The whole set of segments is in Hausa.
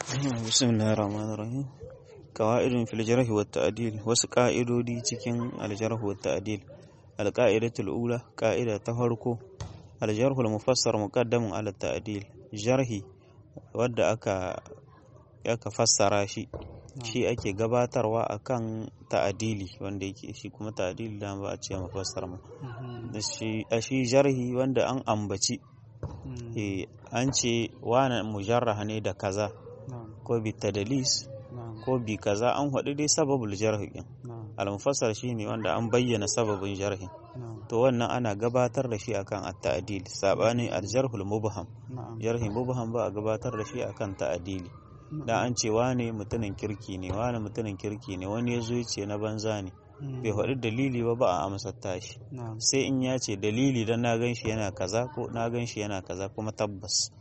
بسم الله الرحمن الرحيم قواعد في الجرح والتعديل wasu ƙa'idodi cikin aljarh wa ta'dil alqa'idatul ula ƙa'ida ta farko aljarh al mufassar muqaddamun ala ta'dil jarhi wadda aka aka fassara shi shi ake gabatarwa akan ta'adili wanda yake shi kuma ta'adili da ba a ce mufassar mu shi shi jarhi wanda an ambaci an ce wani mujarraha ne da kaza ko bi tadalis ko bi kaza an haɗu dai sababul jarhi din al-mufassar shine wanda an bayyana sababin jarhi to wannan ana gabatar da shi akan at-ta'dil sabani al-jarhul mubham jarhi mubham ba a gabatar da shi akan ta'dili da an ce wane mutumin kirki ne wane mutumin kirki ne wani ya zo ya ce na banza ne bai faɗi dalili ba ba a amsar tashi sai in ya ce dalili don na gan shi yana kaza ko na gan shi yana kaza kuma tabbas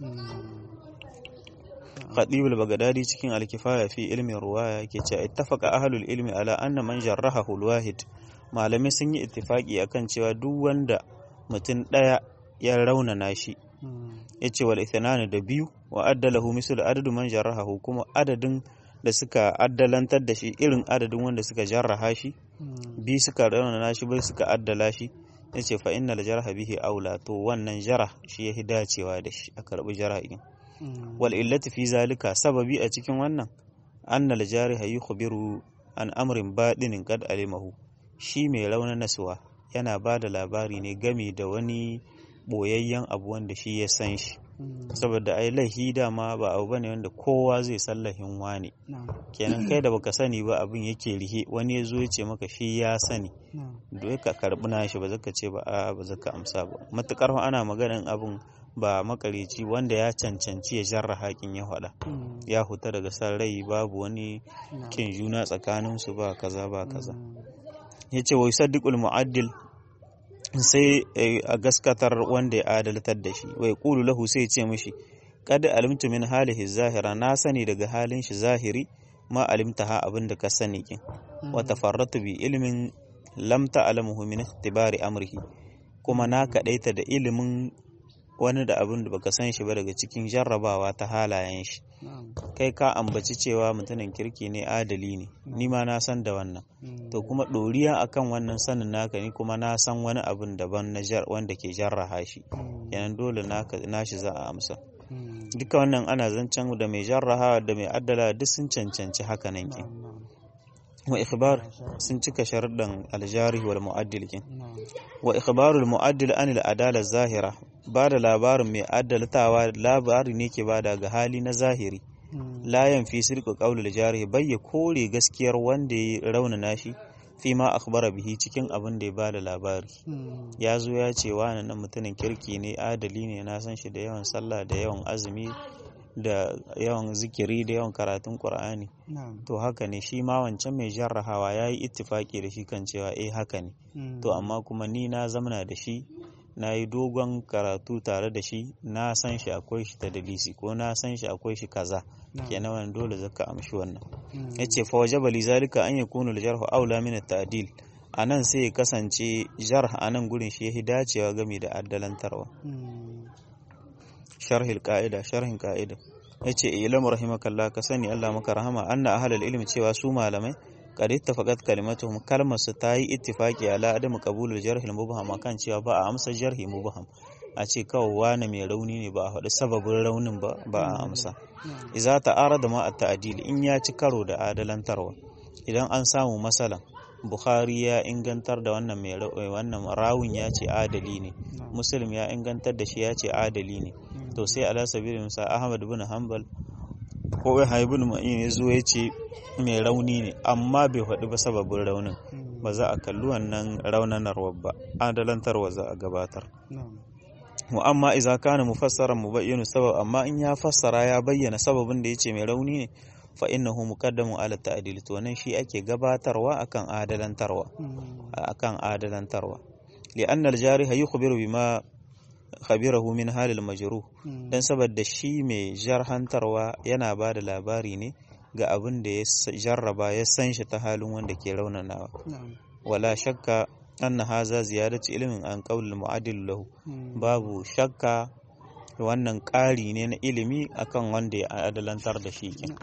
Khadibul Baghdadi cikin Al-Kifaya fi ilmin ruwaya yake cewa ittafaqa ahlul ilmi ala anna man jarrahahu al-wahid malamai sun yi ittifaki akan cewa duk wanda mutum daya ya raunana shi yace wal ithnani da biyu wa addalahu mislu adadu man jarrahahu kuma adadin da suka addalantar da shi irin adadin wanda suka jarraha shi bi suka raunana shi bai suka addala shi yace fa innal jarha bihi aula to wannan jarah shi yahi dacewa da shi a karbi jarahin wal illati fi zalika sababi a cikin wannan anna al jariha yukhbiru an amrin badinin qad alimahu shi mai raunin nasuwa yana ba da labari ne game da wani boyayyen abu wanda shi ya san shi saboda ai laihi dama ba abu bane wanda kowa zai sallahin wani kenan kai da baka sani ba abin yake rihe wani ya zo ya ce maka shi ya sani dole ka karbi nashi ba zaka ce ba a ba zaka amsa ba matukar ana maganin abin ba makarici wanda ya cancanci ya jarra hakin ya faɗa ya huta daga san rai babu wani kin juna tsakanin su ba kaza ba kaza yace wa yusaddiqul mu'addil sai a gaskatar wanda ya adaltar da shi wai kulu lahu sai ce mishi kad alimtu min halihi zahira na sani daga halin shi zahiri ma alimta ha abin da ka sani kin wa tafarratu bi ilmin lam ta'lamuhu min ikhtibari amrihi kuma na kadaita da ilimin wani da abin da baka san shi ba daga cikin jarrabawa ta halayen shi kai ka ambaci cewa mutumin kirki ne adali ne ni ma na san da wannan to kuma ɗoriya akan wannan sanin naka ni kuma na san wani abin daban na wanda ke jarraha shi yanan dole na shi za a amsa duka wannan ana zancen da mai jarraha da mai addala duk sun cancanci haka nan ke wa ikhbar sun cika sharuɗan aljarih wal mu'addil kin wa ikhbarul mu'addil an al adala zahira ba da labarin mai addaltawa labari ne ke bada ga hali na zahiri layan fi sirku qaulul jarih bai ya kore gaskiyar wanda ya raunana shi fi ma akhbara bihi cikin abin da ya bada labari ya zo ya ce wani nan mutumin kirki ne adali ne na san shi da yawan sallah da yawan azumi da yawan zikiri da yawan karatun qur'ani to haka ne shi ma wancan mai jarrahawa ya yi ittifaki da shi kan cewa eh haka ne to amma kuma ni na zamana da shi na yi dogon karatu tare da shi na san shi akwai shi ta dalisi ko na san shi akwai shi kaza kenan wannan dole zaka amshi wannan yace fa wajaba li zalika an yakunu al-jarh aula min at-ta'dil anan sai ya kasance jarh anan gurin shi yahi dacewa game da addalantarwa sharhil qa'ida sharhin qa'ida yace ilam rahimakallah ka sani Allah maka rahama anna ahlul ilmi cewa su malamai qad ittafaqat kalimatuhum kalmar su ta yi ittifaqi ala adam qabulul jarh al mubham kan cewa ba a amsa jarhi mubham a ce kawai wani mai rauni ne ba a faɗi sababin raunin ba ba a amsa idza ta'arada ma at ta'dil in ya ci karo da adalantarwa idan an samu masalan Bukhari ya ingantar da wannan mai wannan rawun ya ce adali ne Muslim ya ingantar da shi ya ce adali ne to sai ala sabilin musa Ahmad bin Hanbal ko ya ibn Ma'in ya zo ya ce mai rauni ne amma bai faɗi ba sababin raunin ba za a kalli wannan raunanarwa ba adalantarwa za a gabatar wa amma idza kana mufassaran mubayyinu sabab amma in ya fassara ya bayyana sababin da yace mai rauni ne fa innahu muqaddamun ala ta'dil to nan shi ake gabatarwa akan adalantarwa akan adalantarwa li'anna al-jariha yukhbiru bima khabirahu min halil majruh dan saboda shi mai jarhantarwa yana ba da labari ne ga abin da ya jarraba ya san shi ta halin wanda ke raunanawa wala shakka anna haza ziyadatu ilmin an qaulil mu'adil lahu babu shakka wannan ƙari ne na ilimi akan wanda ya adalantar da shi kin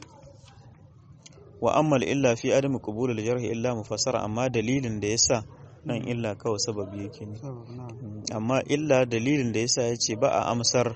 wa ammal illa fi adami qubul al jarh illa mufassara amma dalilin da yasa nan illa kawai sababi yake ne amma illa dalilin da yasa yace ba a amsar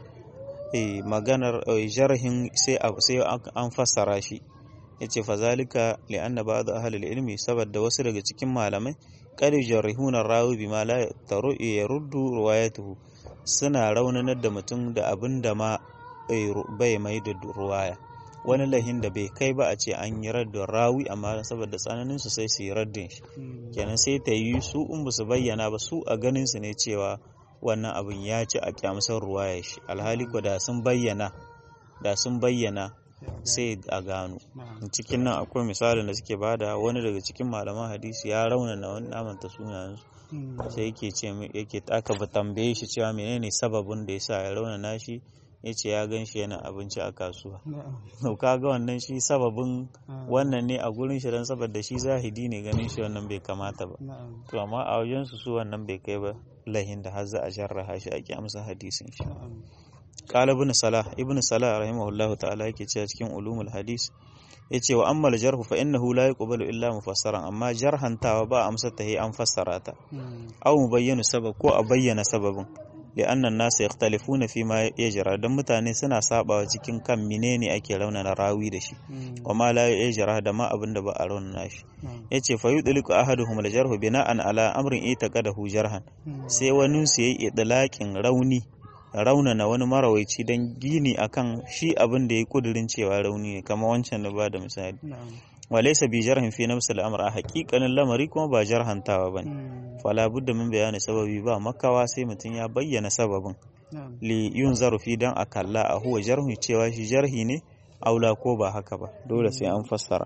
maganar jarhin sai an fassara shi yace fazalika li'anna ba'd ahli al-ilmi saboda wasu daga cikin malamai qad jarihuna rawi bima la taru yaruddu riwayatuhu suna raunanar da mutum da abin da ma bai mai da ruwaya wani lahin da bai kai ba a ce an yi raddin rawi amma saboda tsananin su sai su yi raddin shi kenan sai ta yi su in ba su bayyana ba su a ganin su ne cewa wannan abin ya ci a kyamsar ruwaya shi alhali ko da sun bayyana da sun bayyana sai a gano cikin nan akwai misalin da suke bada wani daga cikin malaman hadisi ya raunana wani namanta sunayensu sai yake ce yake aka ba tambaye shi cewa menene sababin da yasa ya raunana shi ya ce ya gan shi yana abinci a kasuwa to kaga wannan shi sababin wannan ne a gurin shi dan saboda shi zahidi ne ganin shi wannan bai kamata ba to amma a wajen su su wannan bai kai ba lahin da har za a jarraha shi ake amsa hadisin shi qala ibn salah ibn salah rahimahullahu ta'ala yake cewa cikin ulumul hadis yace wa ammal jarhu fa innahu la yuqbalu illa mufassaran amma jarhantawa ba amsa ta an fassara ta aw mubayyanu sabab ko a bayyana sababin li'anna an-nas yakhtalifuna fi ma yajra dan mutane suna sabawa cikin kan menene ake raunana rawi da shi wa ma la yajra da ma abin da ba a raunana shi yace fa yudliku ahaduhum al-jarhu bina'an ala amrin itaqadahu jarhan sai wani su yayi idlaqin rauni raunana wani marawaici don gini akan shi abin da ya kudirin cewa rauni ne kama wancan da ba da misali walaisa bi jarhin fi nafsi al'amr a haƙiƙanin lamari kuma ba jarhantawa bane fala budda min bayani sababi ba makawa sai mutum ya bayyana sababin li yun zarufi dan a kalla a huwa jarhu cewa shi jarhi ne aula ko ba haka ba dole sai an fassara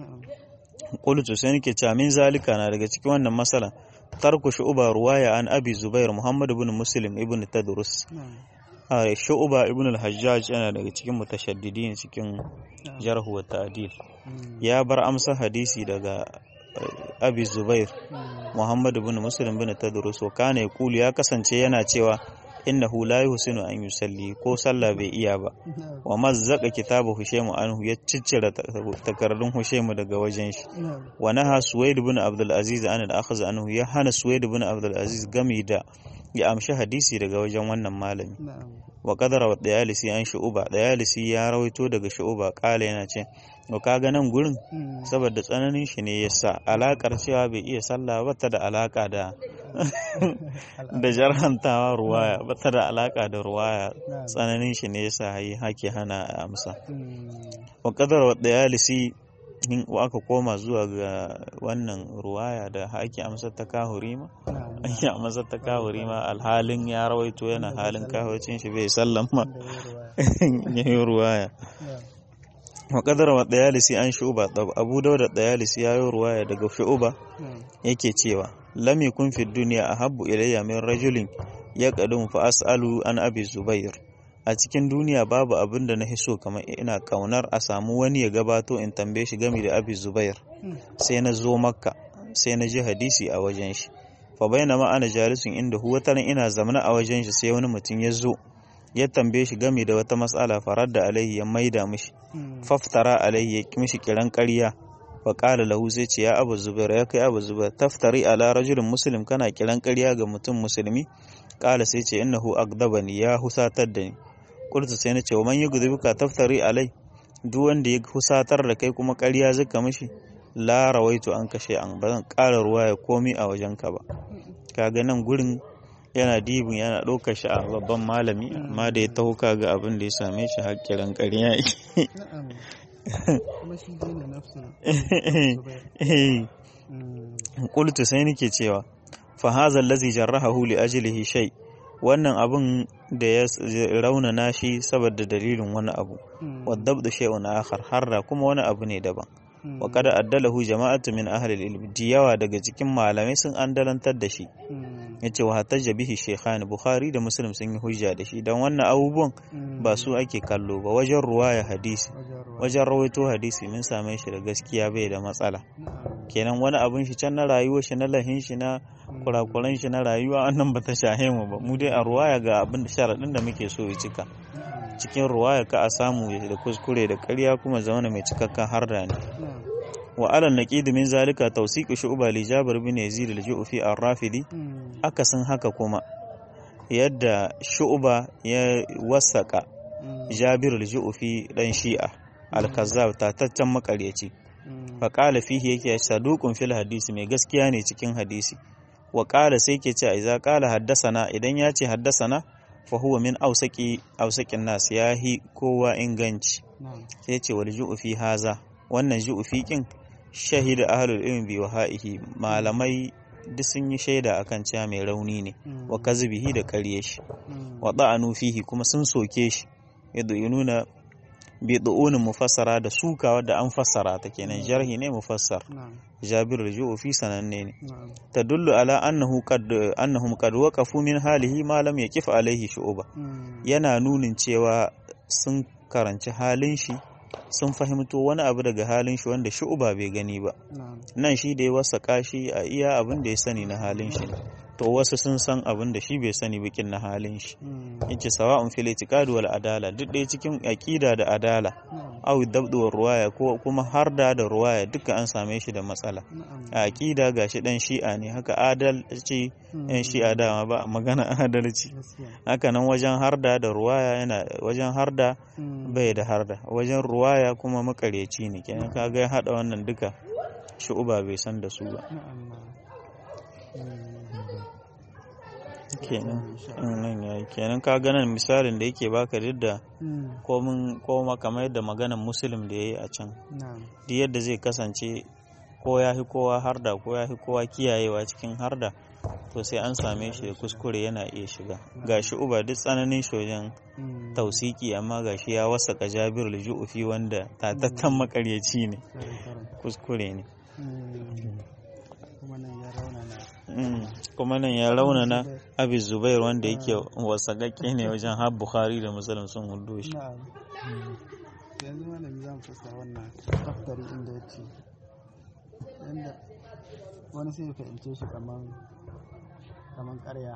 qultu sai nake cewa min zalika na daga cikin wannan masalan tarku shu'ba ruwaya an abi zubair muhammad ibn muslim ibn tadrus shu'ba ibn al-hajjaj yana daga cikin mutashaddidin cikin jarhu wa ta'dil ya bar amsa hadisi daga abi zubair muhammad ibn muslim ibn tadrus wa kana yaqulu ya kasance yana cewa innahu la yuhsinu an yusalli ko sallah bai iya ba wa mazzaka kitabu hushaimu anhu ya ciccire takardun hushaimu daga wajen shi wa naha suwaid ibn abdul aziz an al akhaz anhu ya hana suwaid ibn abdul aziz gami da ya amshi hadisi daga wajen wannan malami wa qadara wa dayalisi an shu'uba dayalisi ya rawaito daga shu'uba kala yana ce to kaga nan gurin saboda tsananin shi ne yasa alakar cewa bai iya sallah ba ta da alaka da da jarhantawa ruwaya ba ta da alaka da ruwaya tsananin shi ne yasa hayi hake hana amsa wa qadara wa dayalisi in aka koma zuwa ga wannan ruwaya da ake amsar ta kahuri ma ake amsar ta kahuri ma alhalin ya rawaito yana halin kahurcin shi bai sallan ma ya yi ruwaya wa kadara wa dayalisi an shu'uba abu dauda dayalisi ya yi ruwaya daga shu'uba yake cewa lam yakun fi dunya ahabbu ilayya min rajulin yaqadum fa as'alu an abi zubair a cikin duniya babu abin da na so kamar ina kaunar a samu wani ya gabato in tambaye shi game da abi zubair sai na zo makka sai na ji hadisi a wajen shi fa bayna ma ana jalisun inda huwa taran ina zamana a wajen shi sai wani mutum ya zo ya tambaye shi game da wata matsala farar da alaihi ya maida mishi faftara alaihi ya mishi kiran ƙarya fa qala lahu sai ce ya abu zubair ya kai abu zubair taftari ala rajulin muslim kana kiran ƙarya ga mutum musulmi qala sai ce innahu agdabani ya husatar da ni qultu sai na ce wa man yugdhibuka taftari alai duk wanda ya husatar da kai kuma ƙarya zaka mishi la rawaitu an kashe an ba zan ƙara ruwa ya komi a wajenka ba kaga nan gurin yana dibin yana ɗaukar shi a babban malami amma da ya taho kaga abin da ya same shi hakkiran ƙarya qultu sai nake cewa fa hadha allazi jarrahahu li ajlihi shay wannan abun da ya raunana shi saboda dalilin wani abu wadabdu shay'un akhar harra kuma wani abu ne daban wa kada addalahu jama'atu min ahli al-ilm yawa daga cikin malamai sun andalantar da shi yace wa hatajja bihi shaykhani bukhari da muslim sun yi hujja da shi dan wannan abubuwan ba su ake kallo ba wajen ruwaya hadisi wajen rawaito hadisi mun same shi da gaskiya bai da matsala kenan wani abin shi can na rayuwar shi na lahin shi na kurakuran shi na rayuwa wannan ba ta shahe mu ba mu dai a ruwaya ga abin da sharaɗin da muke so ya cika cikin ruwaya ka a samu da kuskure da ƙarya kuma zamana mai cikakken harda ne wa alal naqid min zalika tawsiq shu'ba li jabir bin yazid al-ju'fi ar-rafidi akasin haka kuma yadda shu'ba ya wasaka jabir al-ju'fi dan shi'a al-kazzab tataccen makaryaci fa qala fihi yake saduqun fil hadisi mai gaskiya ne cikin hadisi wa qala sai ke ce idza qala haddasana idan ya ce haddasana fa huwa min awsaqi awsaqin nas yahi kowa inganci sai ce wal ju'fi haza wannan ju'fi kin shahida ahlul ilmi bi wahaihi malamai duk sun yi shaida akan cewa mai rauni ne wa kazbihi da ƙarye shi wa da'anu fihi kuma sun soke shi yadda ya nuna bi du'unin mufassara da sukawa da an fassara ta kenan jarhi ne mufassar jabir al fi sananne ne tadullu ala annahu qad annahum qad waqafu min halihi ma lam yaqif alaihi shu'ba yana nunin cewa sun karanci halin shi sun fahimto wani abu daga halin shi wanda shu'ba bai gani ba nan shi da ya wasaka shi a iya abin da ya sani na halin shi to wasu sun san abin da shi bai sani bikin na halin shi yace sawa'un fil itiqad wal adala duk ɗaya cikin aqida da adala aw dabdu war ruwaya ko kuma harda da ruwaya duka an same shi da matsala a aqida gashi dan shi'a ne haka adalci yan shi'a dama ba magana adalci haka nan wajen harda da ruwaya yana wajen harda bai da harda wajen ruwaya kuma makareci ne kenan kaga ya hada wannan duka shu'uba bai san da su ba kenan nan yayi kenan ka ganin misalin da yake baka duk da komin koma kamar yadda maganan muslim da yayi a can duk yadda zai kasance ko ya fi kowa harda ko ya fi kowa kiyayewa cikin harda to sai an same shi da kuskure yana iya shiga gashi uba duk tsananin shojen tausiki amma gashi ya wasaka jabir ju'ufi wanda tatattan makaryaci ne kuskure ne kuma nan ya raunana abi zubair wanda yake wasagakke ne wajen har bukhari da musulun sun hudu shi yanzu malami za mu fassara wannan daftari inda ya ce yanda wani sai ya fahimce shi kaman kaman karya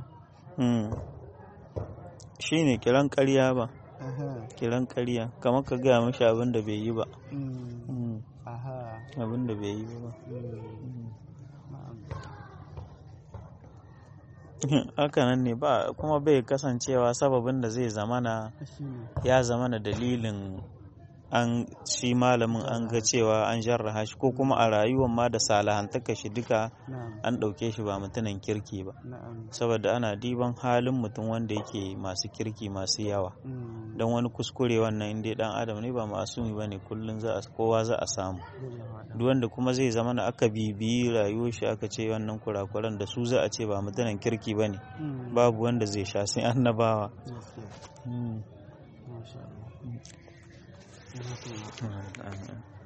shi ne kiran karya ba kiran karya kamar ka gaya mashi abin da bai yi ba abin da bai yi ba hakanan ne ba kuma bai kasancewa sababin da zai zamana ya zamana dalilin an shi malamin an ga cewa an jarraha shi ko kuma a rayuwar ma da salahantaka shi duka an ɗauke shi ba mutumin kirki ba saboda ana diban halin mutum wanda yake masu kirki masu yawa don wani kuskure wannan inda dan adam ne ba masumi ba ne kullum kowa za a samu duk wanda kuma zai zama na aka bibiyi rayuwar shi aka ce wannan kurakuran da su za a ce ba mutumin kirki ba ne babu wanda zai sha sai annabawa Thank you.